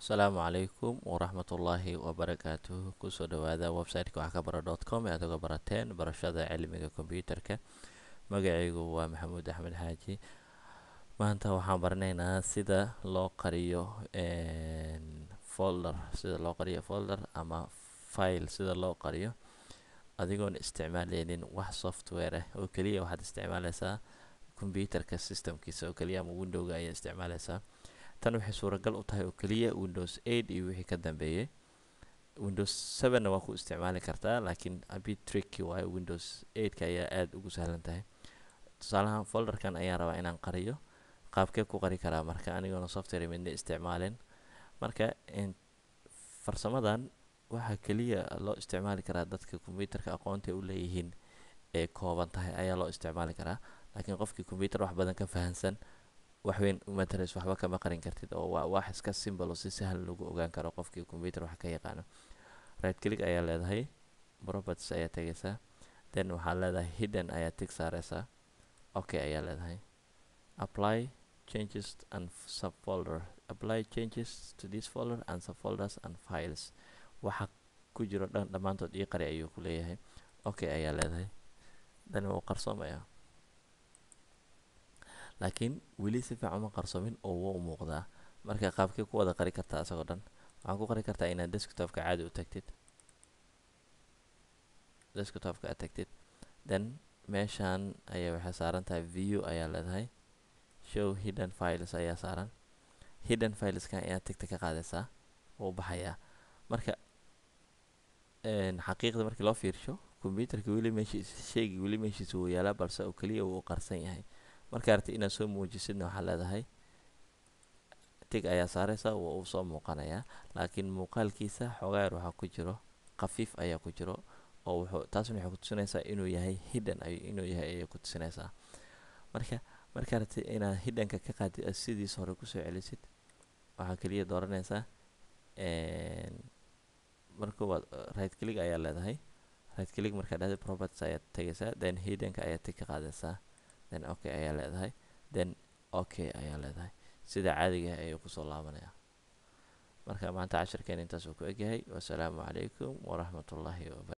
asalaamu calaykum waraxmatullaahi wabarakaatuhu kusoo dhawaada website-ka wax ka bara dot com ee aad uga barateen barashada cilmiga kombyuutarka magacaygu waa maxamuud axmed xaaji maanta waxaan baranaynaa sida loo qariyo folder sida loo qariyo folder ama file sida loo qariyo adigoon isticmaaleynin wax software ah oo keliya waxaad isticmaaleysaa kombyuutarka systemkiisa oo keliya ama windowga ayaa isticmaaleysaa tan waxay suuragal u tahay oo keliya windows eight iyo wixii ka dambeeyay windows sevenna waa ku isticmaali kartaa laakiin abit tricky waayo windows eightka ayaa aada ugu sahlan tahay tusaalahan folderkan ayaan rabaa inaan qariyo qaabkee ku qari karaa marka anigoona software midna isticmaalin marka farsamadan waxaa keliya loo isticmaali karaa dadka kombyuutarka aqoonta u leeyihiin ee kooban tahay ayaa loo isticmaali karaa laakiin qofkii kombyuutar wax badan ka fahansan waxweyn umatares waxba kama qarin kartid oo waa wax iska simbol oo si sahlan lagu ogaan karo qofkii combyuter wax ka yaqaano right click ayaa leedahay properties ayaa tegaysaa then waxaad leedahay hidden ayaa tig saareysaa okay ayaa leedahay apply changes and subfolder apply changes to this folder and subfolders and files waxa ku jiro dhan dhammaantood ii qari ayuu ku leeyahay okay ayaa leedahay then wuu qarsoomayaa laakiin weli si fiican uma qarsoomin oo wuu muuqdaa marka qaabkee ku wada qari kartaa isagoo dhan waxaan ku qari kartaa inaad desktopka caadi u tagtid desktopka aad tagtid then meeshaan ayaa waxay saaran tahay view ayaa leedahay show hidden files ayaa saaran hidden fileskan ayaad tagta ka qaadaysaa wuu baxayaa marka xaqiiqda markii loo fiirsho combyuutarka weli meeshiis sheegi weli meeshiisa wuu yaalaa balse oo keliya wuu qarsan yahay marka aragti inaad soo muujisidna waxaa leedahay tig ayaa saareysaa waa uu soo muuqanayaa laakiin muuqaalkiisa xoogaa yar waxaa ku jiro khafiif ayaa ku jiro oo wuxuu taasna waxay kutusinaysaa inuu yahay hidden ay inuu yahay ayay ku tusinaysaa marka marka aragti inaad hiddenka ka qaadid aad sidiisa hore kusoo celisid waxaa keliya dooranaysaa marka waad right click ayaa leedahay right click markaa dhahday properties ayaad tegaysaa then hiddenka ayaad tig ka qaadaysaa then okay ayaa leedahay then okay ayaa leedahay sida caadiga ayuu kusoo laabanaya marka maanta cashirkeen intaas uu ku egyahay wasalaamu calaykum waraxmatullaahi wabara